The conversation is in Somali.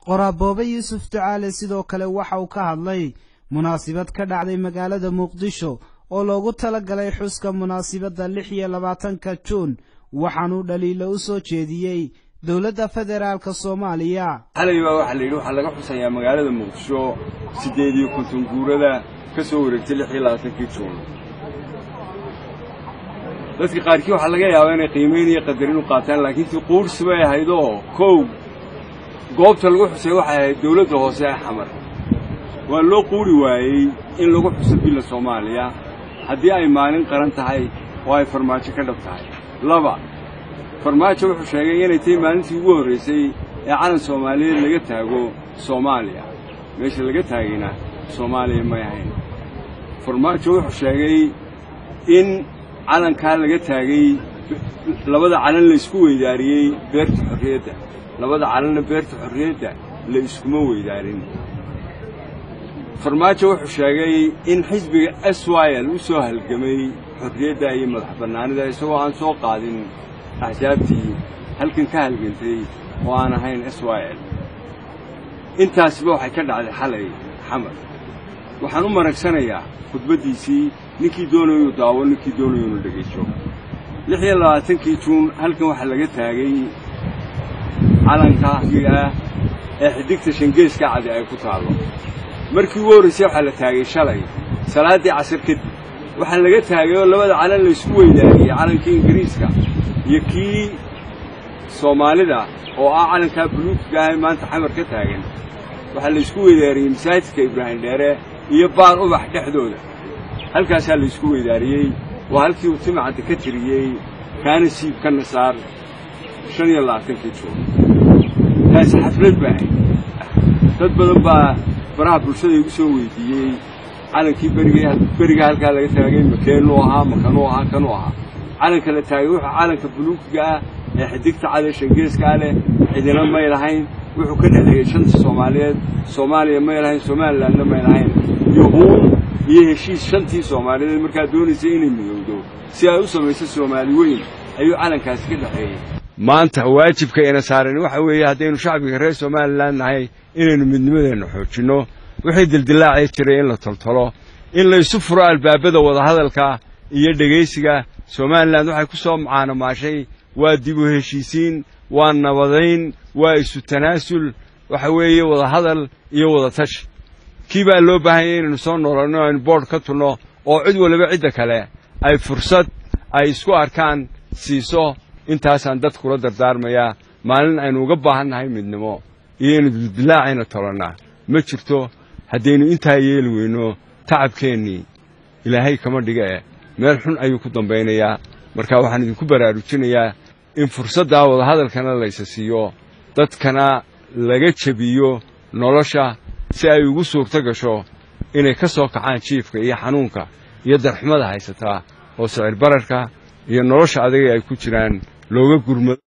qoraaboobe yuusuf ducaale sidoo kale waxa uu ka hadlay munaasibad ka dhacday magaalada muqdisho oo loogu talagalay xuska munaasibadda lix iyo labaatanka juun waxaanuu dhaliilo u soo jeediyey dowladda federaalka soomaaliya xalay baa waxaa la yidhi waxaa laga xusayaa magaalada muqdisho siddeed iyo konton guurada ka soo wareegtay lix iyo labaatankii juun dadka qaarkii waxaa laga yaabaa inay qiimayn iyo qadarin u qaataan laakiin tii quursi bay ahayd oo kow goobta lagu xusay waxay ahayd dawladda hoose ee xamar waa loo quuri waayey in lagu xuso billa soomaaliya haddii ay maalin qaran tahay oo ay farmaajo ka dhab tahay laba farmaajo wuxuu sheegay inay tahay maalintii ugu horraysay ee calan soomaaliyeed laga taago soomaaliya meesha laga taagayna soomaaliya may ahayn farmaajo wuxuu sheegay in calankaa laga taagay labada calan la isku weydaariyey beerta xorriyadda labada calanna beerta xorriyadda la iskuma weydaarin farmaajo wuxuu sheegay in xisbiga s y l u soo halgamay xorriyadda iyo madax bannaanida isagoo aan soo qaadin axsaabtii halkan ka halgantay oo aan ahayn s y l intaasiba waxay ka dhacday xalay xamar waxaan u maragsanayaa khudbaddiisii ninkii doonayo inuu daawo ninkii doonayo inuu dhegaysto lix iyo labaatankii juun halkan waxaa laga taagay calanka ah ee xidigta shangeeska cadi ay ku taallo markii ugu horraysay waxaa la taagay shalay salaaddii casar kadib waxaa laga taagay oo labada calan la isku weydaariyey calankii ingiriiska iyo kii soomaalida oo ah calankaa buluugga ah ee maanta xamar ka taagan waxaa la isku weydaariyey masaajidka ibraahim dheere iyo baar ubax dhexdooda halkaasaa la isku weydaariyey waa halkii uu timacadda ka tiriyey kaana siib ka nasaar shan iyo labaatankii juun taasi xaflad baa ahayd dad badan baa baraha bulshada igu soo weydiiyey calankii beriga beriga halkaa laga taagay makeenuu ahaa makanuu ahaa kanuu ahaa calanka la taagay wuxuu calanka buluugga ah ee xidigta cadee shangeeskaa leh cidina may lahayn wuxuu ka dhexeeyey shanta soomaaliyeed soomaaliya may lahayn somalilandna may lahayn iyo huun iyo heshiis shantii soomaaliyeed markaa doonaysay inay midowdo si ay u samayso soomaali weyn ayuu calankaasi ka dhexeeyey maanta waajibka ina saaran waxa weeye haddaynu shacbiga reer somalilan nahay inaynu midnimadeenna xoojinno wixii dildilaacii jiray in la toltolo in laysu furo albaabada wadahadalka iyo dhegaysiga somalilan waxay ku soo macaanomaashay waa dib u heshiisiin waa nabadayn waa isu tanaasul waxa weeye wadahadal iyo wadatashi kii baa loo baahanyay inaynu soo noolanno aynu boodh ka tulno oo cid waliba cidda kale ay fursad ay isku arkaan siiso intaasaan dadkula dardaarmayaa maalin aynu uga baahan nahay midnimo iyo inu dildilaacayna tolannaa ma jirto haddaynu intaa yeeli weyno tacabkeennii ilaahay kama dhiga eh meel xun ayuu ku dambaynayaa marka waxaan idinku baraarujinayaa in fursaddaa wadahadalkana laysa siiyo dadkana laga jebiyo nolosha si ay ugu suurto gasho inay ka soo kacaan jiifka iyo xanuunka iyo darxumada haysataa oo sicir bararka iyo nolosha adaga ay ku jiraan looga gurmado